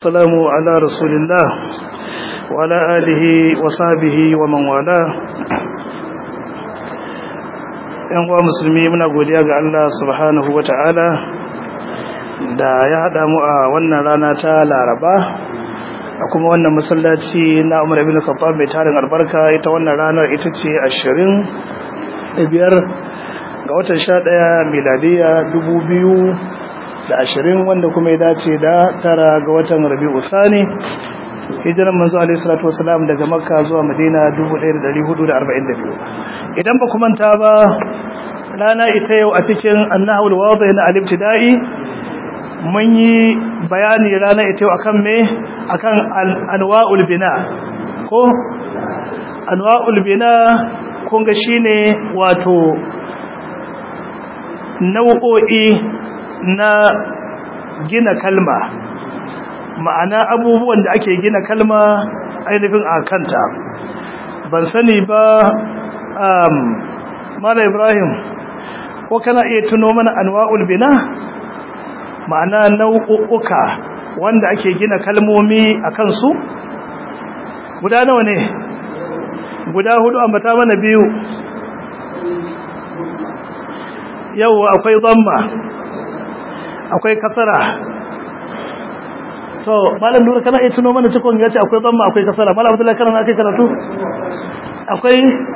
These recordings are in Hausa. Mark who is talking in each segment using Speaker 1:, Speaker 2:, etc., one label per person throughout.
Speaker 1: السلام على رسول الله وعلى آله وصحبه ومن والاه ‘yan uwa musulmi muna godiya ga Allah subhanahu wa ta'ala da ya haɗa mu a wannan rana ta laraba a kuma wannan masallaci na umar ibn khattab mai tarin albarka ita wannan ranar ita ce ashirin da biyar ga watan sha ɗaya miladiya dubu biyu da ashirin wanda kuma ya dace da tara ga watan rabi'u sani hijiran manzo alaihi salatu wasalam daga makka zuwa madina 1442 idan ba kuma ta ba rana ita yau a cikin annahul wadih na al-ibtida'i mun yi bayani rana ita yau akan me akan anwa'ul bina ko anwa'ul bina kun ga shine wato nau'o'i na gina kalma ma'ana abubuwan da ake gina kalma ainihin a kanta ban sani ba um, mara ibrahim ko kana iya tuno mana anwa'ul bina ma'ana nau'uka wanda ake gina kalmomi a kansu guda nawa ne guda hudu ambata mana biyu yau akwai zamma akwai kasara to malam nura kana iya tuno mana cikon ya ce akwai zamma akwai kasara malam abdullahi kana akai karatu akwai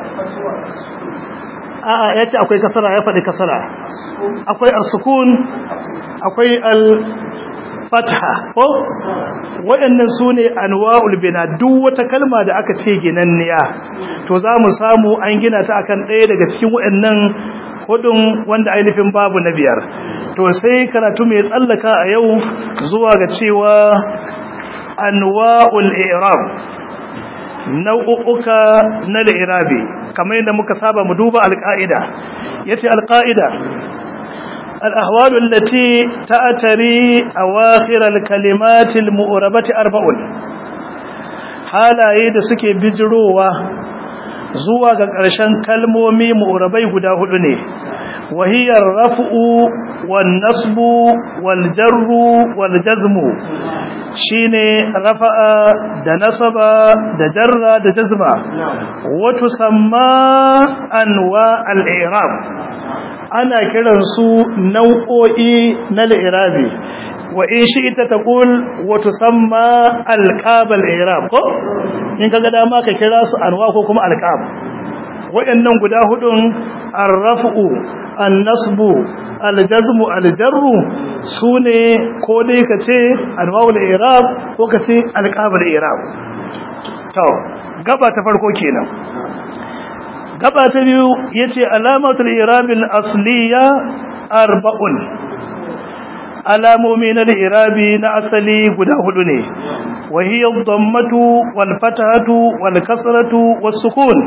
Speaker 1: a'a ya ce akwai kasara ya faɗi kasara akwai al-sukun akwai al-fatha ko waɗannan su ne anwa'ul bina duk wata kalma da aka ce ginanniya to za mu samu an gina ta akan ɗaya daga cikin waɗannan hudun wanda ainihin babu na biyar to sai karatu mai tsallaka a yau zuwa ga cewa anwa'ul i'rab nau'uka na al-i'rabi kamar yadda muka saba mu duba al-qa'ida yace al-qa'ida al-ahwal allati ta'tari awakhir al-kalimat al-mu'rabati arba'un halaye da suke bijirowa zuwa ga ƙarshen kalmomi mu'rabai guda hudu ne wahiyar raf'u wan nasbu wal jarru wal jazmu shine rafa'a da nasaba da jarra da jazma wa tusamma anwa al i'rab ana kiran su nau'o'i na al-i'rabi wa in shi'ta taqul wa tusamma alqab al-i'rab ko in kaga dama ka kira su anwa ko kuma alqab wayannan guda hudun ar-raf'u an-nasbu al-jazmu al-jarru sune ko dai kace anwa al-i'rab ko kace alqab al-i'rab to gaba ta farko kenan gaba ta biyu yace alamatul i'rab al-asliya arba'un alamomi na irabi na asali guda hudu ne wahiyar dammatu wal fatahatu wal kasratu was sukun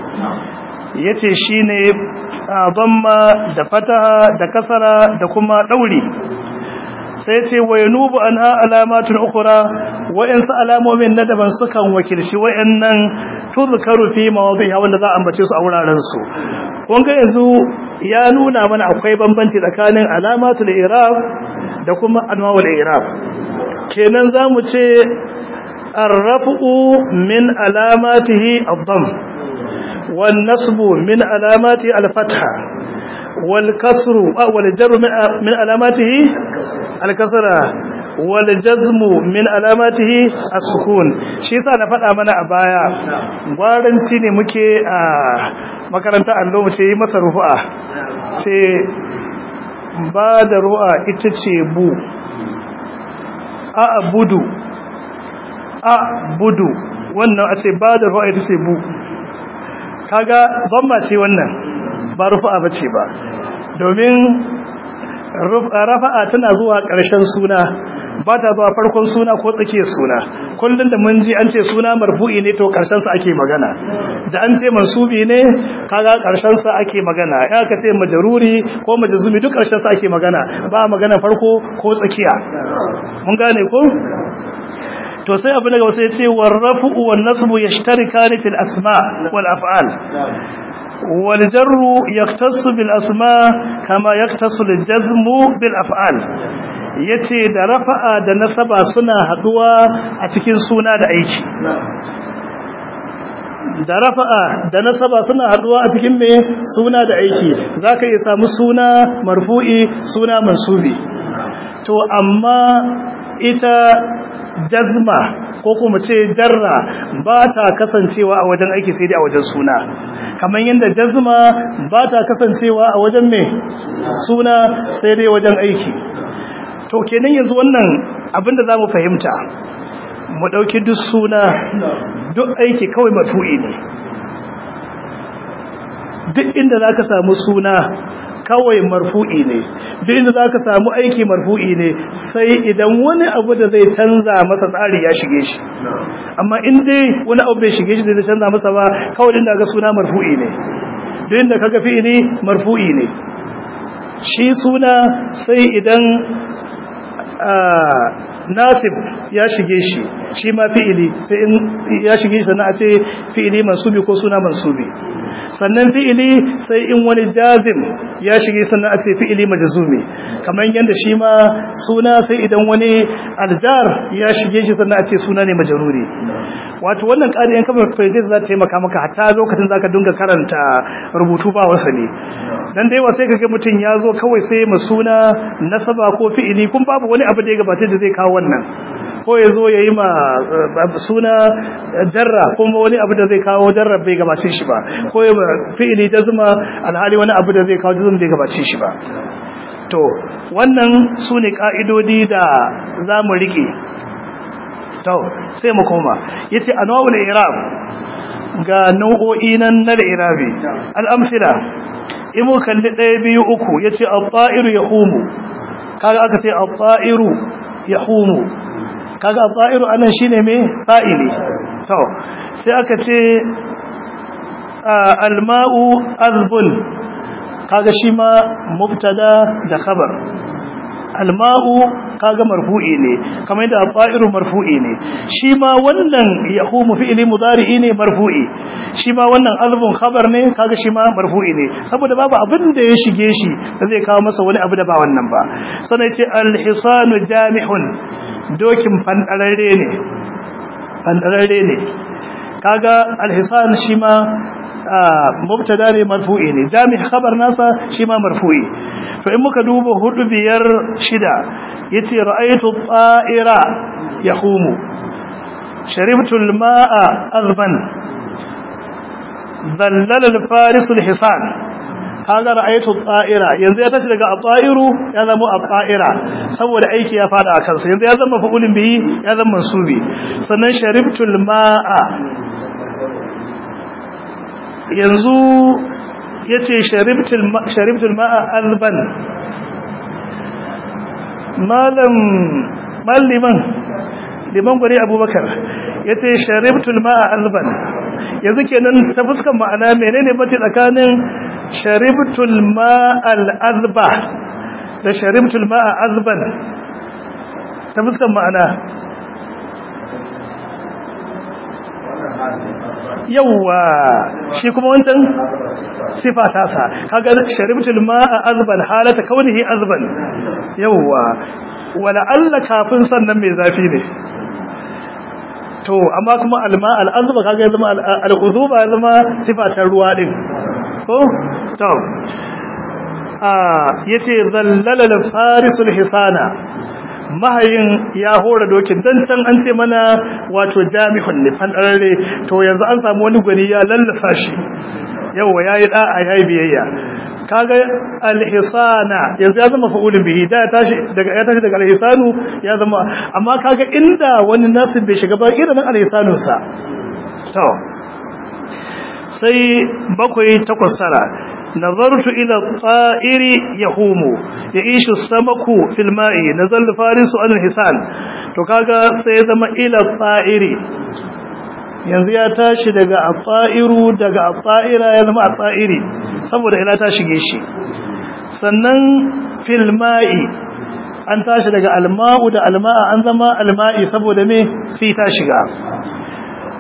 Speaker 1: yace shine damma da fataha da kasara da kuma dauri sai ce wayanubu anha alamatun ukhra wa'ansu alamomin na daban sukan wakilci wayannan tuzkaru fi mawadi'a wanda za a ambace su a wuraren su kun ga yanzu ya nuna mana akwai bambanci tsakanin alamatul i'rab da kuma anwa'ul i'rab kenan zamu ce ar-raf'u min alamatihi ad-dam wan nasbu min alamati al-fatha wal kasru wal jarru min alamatihi al-kasra wal jazmu min alamatihi as-sukun shi yasa na faɗa mana a baya gwaranci ne muke a makaranta allo mu ce yi masa rufu'a ce ba da ru'a ita ce bu a budu a budu wannan a ce ba da ru'a ita ce bu kaga zamba ce wannan ba rufa'a ba ce ba domin rafa'a tana zuwa ƙarshen suna ba ta zuwa farkon suna ko tsakiyar suna kullum da mun ji an ce suna marfu'i ne to ƙarshen sa ake magana da an ce mansubi ne kaga ƙarshen sa ake magana ya ka ce majaruri ko majazumi duk ƙarshen sa ake magana ba magana farko ko tsakiya mun gane ko to sai abu daga wasu ya ce warrafu wan nasbu yashtarikani fil asma wal af'al والجر يختص بالأسماء كما يختص الجزم بالأفعال yace da rafa'a da nasaba suna haduwa a cikin suna da aiki da rafa'a da nasaba suna haduwa a cikin me suna da aiki zaka iya samu suna marfu'i suna mansubi to amma ita jazma ko kuma ce jarra ba ta kasancewa a wajen aiki sai dai a wajen suna kamar yadda jazma ba ta kasancewa a wajen me suna sai dai wajen aiki to kenan yanzu wannan abinda za mu fahimta mu ɗauki duk suna duk aiki kawai matu'i ne duk inda za ka samu suna kawai marfu'i ne duk inda za ka samu aiki marfu'i ne sai idan wani abu da zai canza masa tsari ya shige shi amma in dai wani abu bai shige shi da zai canza masa ba kawai inda ga suna marfu'i ne duk inda kaga fi'ili marfu'i ne shi suna sai idan nasib ya shige shi shi ma fi'ili sai in ya shige shi sannan a ce fi'ili mansubi ko suna mansubi sannan fi'ili sai in wani jazim ya shige sannan a ce fi'ili majzumi kamar yadda shi ma suna sai idan wani aljar ya shige shi sannan a ce suna ne majruri wato wannan ƙari yan kamar fahimtar za ta taimaka maka hatta lokacin za ka dinga karanta rubutu ba wasali dan da yawa sai ka ga mutum ya zo kawai sai ma suna nasaba ko fi'ili kun babu wani abu da ya gabatar da zai kawo wannan ko ya zo ya yi ma suna jarra kuma wani abu da zai kawo jarra bai gabace shi ba ko ya fi'ili da zuma alhali wani abu da zai kawo jazuma bai gabace shi ba to wannan su ne ka'idodi da za mu riƙe to sai mu koma yace anwa'ul i'rab ga nau'o'i nan na i'rabi al-amsila in mu kalli ɗaya biyu uku yace at-ta'iru yahumu kaga aka ce at-ta'iru yahumu kaga at-ta'iru anan shine me fa'ili to sai aka ce al-ma'u azbun kaga shi ma mubtada da khabar alma'u kaga marfu'i ne kamar yadda al-qa'iru marfu'i ne shi ma wannan yahumu fi'li mudari'i ne marfu'i shi ma wannan azbun khabar ne kaga shi ma marfu'i ne saboda babu abin da ya shige shi da zai kawo masa wani abu da ba wannan ba sanai ce al-hisanu jami'un dokin fandararre ne fandararre ne kaga al-hisan shi ma mubtada ne marfu'i ne jami' khabar nasa shi ma marfu'i to in muka duba hudu biyar shida yace ra'aytu ta'ira yahumu sharibtu al-ma'a azban dhallala al-faris al-hisan kaga ra'aytu ta'ira yanzu ya tashi daga at-ta'iru ya zama at-ta'ira saboda aiki ya fada akan sa yanzu ya zama fa'ulun bihi ya zama mansubi sannan sharibtu al-ma'a yanzu ya ce sharibtul ma'a alban malam liman liman gwani abubakar ya ce sharibtul ma'a alban yanzu kenan ta fuskan ma'ana menene mace tsakanin sharibtul ma'al azba da sharibtul ma'a azban ta fuskan ma'ana yawwa shi kuma wancan sifa ta sa kaga sharibtul ma'a azban halata kaunihi azban yawwa wala alla kafin sannan mai zafi ne to amma kuma alma al'azba kaga zama al'uzuba zama sifa ta ruwa din ko to ah yace zallala al-farisul hisana mahayin ya hora dokin dan can an ce mana wato jami'un ne fandarare to yanzu an samu wani gwani ya lallasa shi yawa yayi da'a yayi biyayya kaga alhisana yanzu ya zama fa'ulun bihi da ya tashi daga ya tashi daga alhisanu ya zama amma kaga inda wani nasib bai shiga ba irin alhisanun sa to sai bakwai takwas tara نظرت إلى الطائر يهوم يعيش السمك في الماء نزل فارس عن الحسان to kaga sai zama ila ta'iri yanzu ya tashi daga at-ta'iru daga at-ta'ira ya zama at-ta'iri saboda ila ta shige shi sannan fil ma'i an tashi daga al-ma'u da al-ma'a an zama al-ma'i saboda me sai ta shiga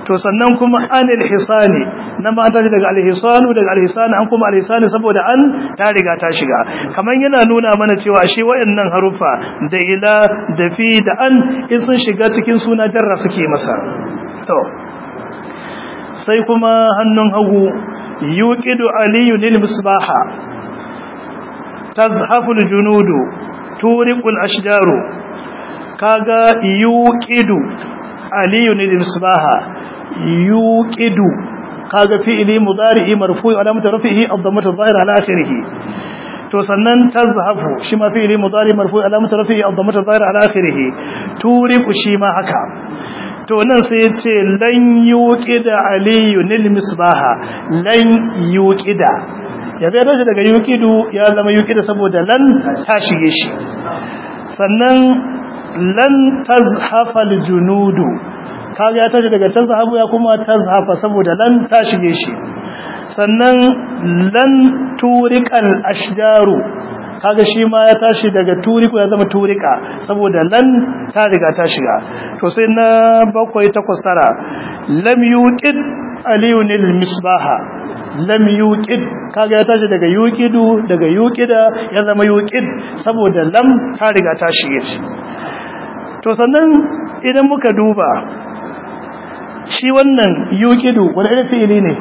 Speaker 1: to sannan kuma anil hisani na ma ta daga alhisanu daga alhisani an kuma alhisani saboda an ta riga ta shiga kamar yana nuna mana cewa ashe wayannan harufa da ila da fi da an in sun shiga cikin suna jarra suke masa to sai kuma hannun hagu yuqidu aliyu lil misbaha tazhafu al junudu turiqul ashjaru kaga yuqidu aliyu lil misbaha yuqidu kaga fi'li mudari'i marfu'i alamatu rafihi ad-dammatu adh-dhahira ala akhirih to sannan tazhafu shi ma fi'li mudari marfu'i alamatu rafihi ad-dammatu adh-dhahira ala akhirih turiqu shi ma haka to nan sai ya ce lan yuqida aliyu lil misbaha lan yuqida ya zai tashi daga yuqidu ya zama yuqida saboda lan ta shige shi sannan lan tazhafa al-junudu kaga ya tashi daga tazhabu ya kuma tazhafa saboda lan ta shige shi sannan lan turiqal ashjaru kaga shi ma ya tashi daga turiku ya zama turika saboda lan ta riga ta shiga to sai na bakwai takwas tara lam yuqid aliyun lil misbaha lam yuqid kaga ya tashi daga yuqidu daga yuqida ya zama yuqid saboda lam ta riga ta shige shi to sannan idan muka duba shi wannan yuqidu wani irin fi'ili ne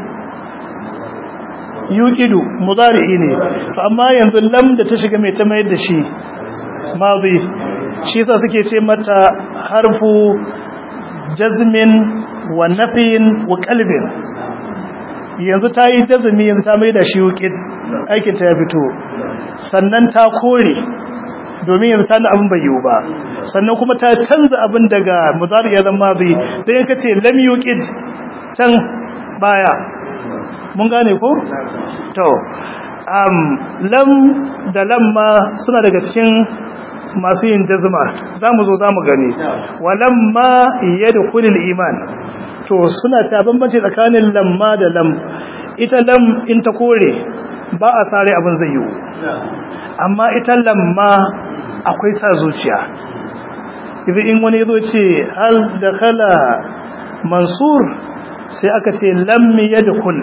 Speaker 1: yuqidu mudari'i ne to amma yanzu lam da ta shiga mai ta mayar da shi madi shi yasa suke ce mata harfu jazmin wa nafin wa qalbin yanzu ta yi jazmi yanzu ta mai da shi yuqid aikin ta ya fito sannan ta kore domin yanzu ta abin bai yiwu ba sannan kuma ta canza abin daga mudari ya zama madi dan yanka ce lam yuqid can baya mun gane ko to um lam da lamma suna daga cikin masu yin jazma zamu zo zamu gani walamma yadkhulul iman to suna ta bambanci tsakanin lamma da lam ita lam in ta kore ba a sare abin zai yiwu amma ita lamma akwai sa zuciya idan in wani yazo ce hal dakhala mansur sai aka ce lam yadkhul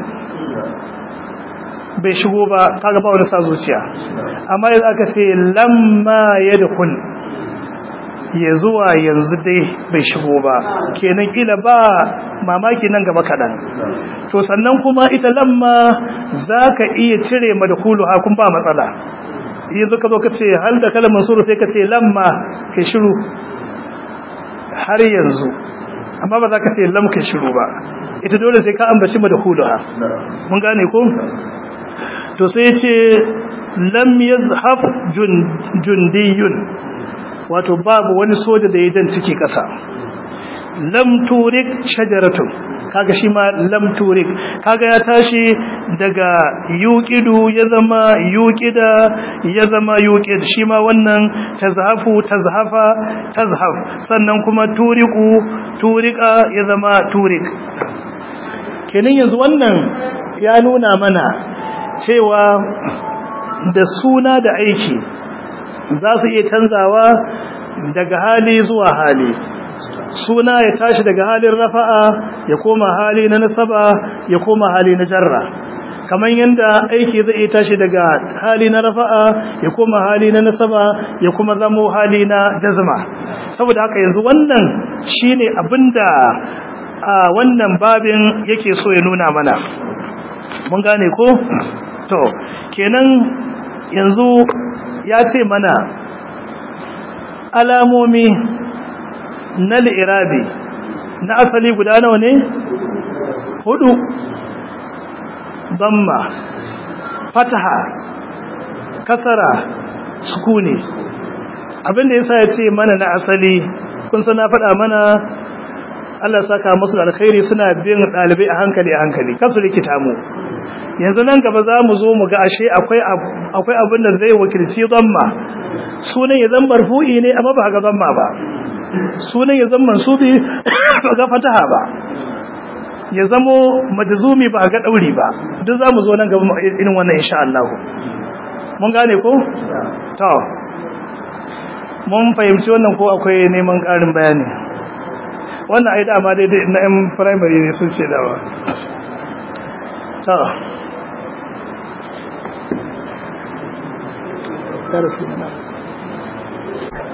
Speaker 1: bai shigo ba kaga ba wani sa zuciya amma yanzu aka ce lamma yadkhul ya zuwa yanzu dai bai shigo ba kenan kila ba mamaki nan gaba kadan to sannan kuma ita lamma zaka iya cire madkhulu ha kun ba matsala yanzu ka zo ka ce hal da kalmar suru sai ka ce lamma kai shiru har yanzu amma ba za ka ce lam kai shiru ba ita dole sai ka ambaci madkhulu ha mun gane ko to sai ce lam yazhaf jundiyun wato babu wani soja da ya jan ciki kasa lam turik shajaratun kaga shi ma lam turik kaga ya tashi daga yuqidu ya zama yuqida ya zama yuqid shi ma wannan tazhafu tazhafa tazhaf sannan kuma turiku turika ya zama turik kenan yanzu wannan ya nuna mana cewa da suna da aiki za su iya canzawa daga hali zuwa hali suna ya tashi daga halin rafa'a ya koma hali na nasaba ya koma hali na jarra kamar yadda aiki zai iya tashi daga hali na rafa'a ya koma hali na nasaba ya kuma zamo hali na jazma saboda haka yanzu wannan shine abinda a wannan babin yake so ya nuna mana mun gane ko to kenan yanzu ya ce mana alamomi na li'irabi na asali guda nawa ne hudu damma fataha kasara sukuni abinda yasa ya ce mana na asali kun sana faɗa mana Allah saka musu da alkhairi suna bin ɗalibai a hankali a hankali kasu rikita mu yanzu nan gaba za mu zo mu ga ashe akwai akwai abin da zai wakilci zamma sunan ya zan marfu'i ne amma ba ga zamma ba sunan ya zan mansubi ba ga fataha ba ya zamo majzumi ba ga dauri ba duk za mu zo nan gaba irin wannan insha Allah mun gane ko to mun fahimci wannan ko akwai neman ƙarin bayani wannan ai dama daidai na yan primary ne sun ce dawa ta darasi na